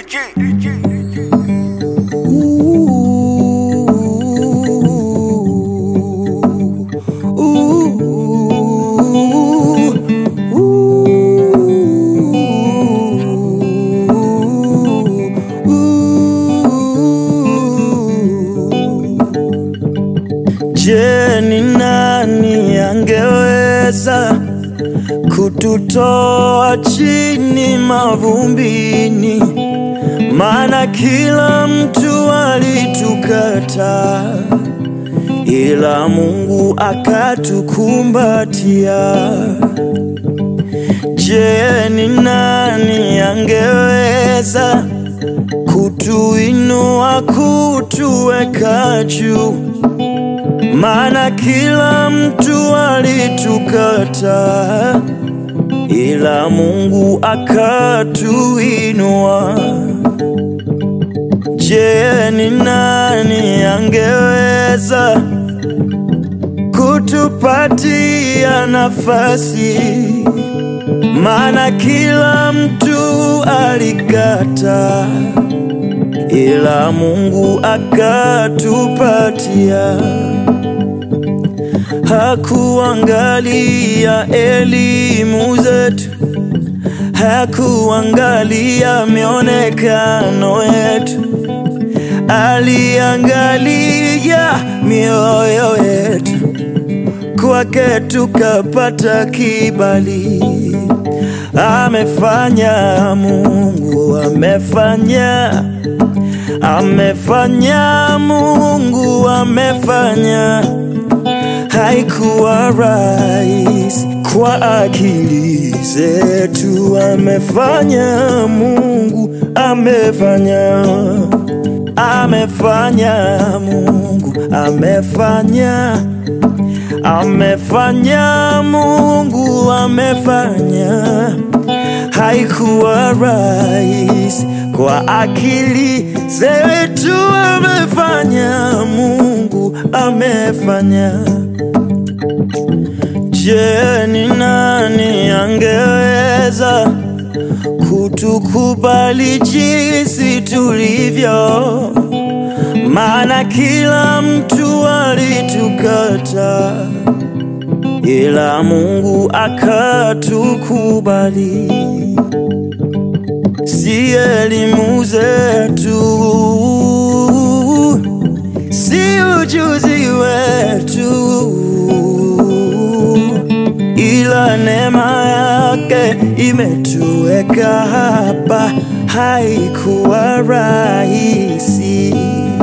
Je, ni nani angeweza kututoa chini mavumbini? Maana kila mtu alitukata, ila Mungu akatukumbatia. Je, ni nani angeweza kutuinua, kutuweka juu? Maana kila mtu alitukata, ila Mungu akatuinua. Je, ni nani angeweza kutupatia nafasi? Maana kila mtu alikata, ila Mungu akatupatia. Hakuangalia elimu zetu, hakuangalia mionekano yetu, aliangalia mioyo yetu. Kwake tukapata kibali. Amefanya Mungu, amefanya, amefanya Mungu, amefanya haikuwa rahisi kwa akili zetu. Amefanya Mungu, amefanya, amefanya Mungu, amefanya, amefanya Mungu, amefanya. Haikuwa rahisi kwa akili zetu. Amefanya Mungu, amefanya. Je, ni nani angeweza kutukubali jinsi tulivyo? Maana kila mtu alitukata, ila Mungu akatukubali. Si elimu zetu, si ujuzi wetu ila neema yake imetuweka hapa. Haikuwa rahisi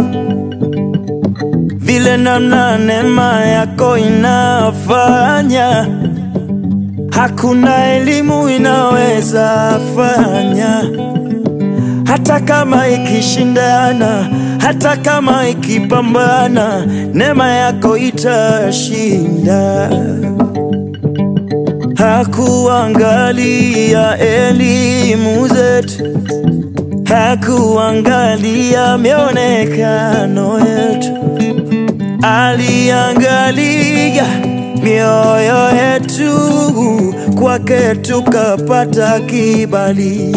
vile namna neema yako inafanya, hakuna elimu inaweza fanya, hata kama ikishindana, hata kama ikipambana, neema yako itashinda. Hakuangalia elimu zetu, hakuangalia mionekano yetu, aliangalia mioyo yetu. Kwake tukapata kibali.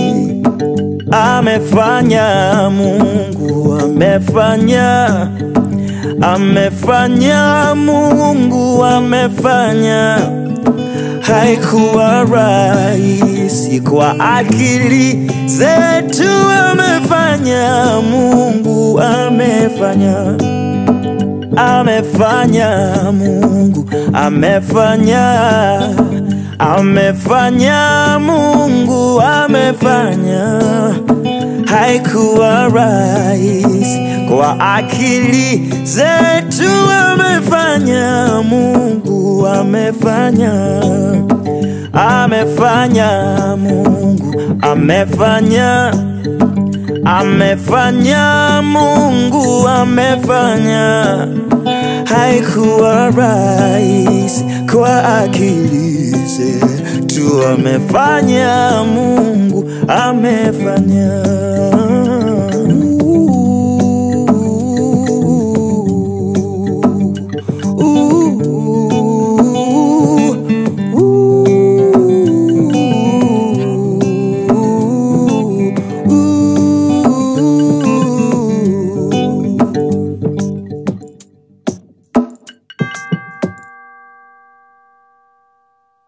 Amefanya Mungu, amefanya, amefanya Mungu, amefanya haikuwa rahisi kwa akili zetu. Amefanya Mungu, amefanya, amefanya Mungu, amefanya, amefanya Mungu, amefanya. Haikuwa rahisi kwa akili zetu. Amefanya Mungu, amefanya, amefanya Mungu, amefanya, amefanya Mungu, amefanya. Haikuwa rahisi kwa akili zetu. Amefanya Mungu, amefanya.